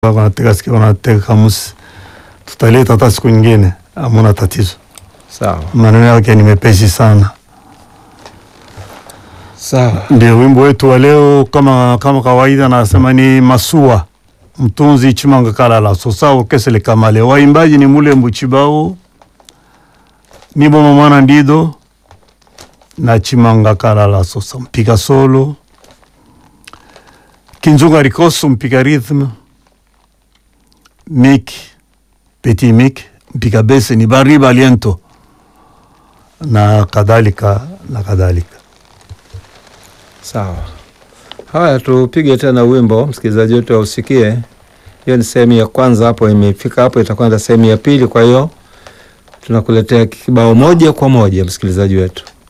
wanatega sikia wanatega kamusi, tutaleta hata siku nyingine, hamuna tatizo. Sawa Maneno yake ni mepesi sana. sawa. Ndio wimbo wetu wa leo, kama kama kawaida, nasema ni Masua mtunzi Chimanga Kalala sosa kesele kamale. Waimbaji ni Mulembu Chibao, Niboma Mwana Ndido na Chimanga Kalala sosa, mpiga solo Kinzunga Rikoso, mpiga rhythm Mik Petit Mik, mpiga bese ni Bariba Aliento na kadhalika na kadhalika. Sawa. Haya, tupige tena wimbo msikilizaji wetu ausikie. Hiyo ni sehemu ya kwanza, hapo imefika hapo, itakwenda sehemu ya pili. Kwa hiyo tunakuletea kibao moja kwa moja, msikilizaji wetu.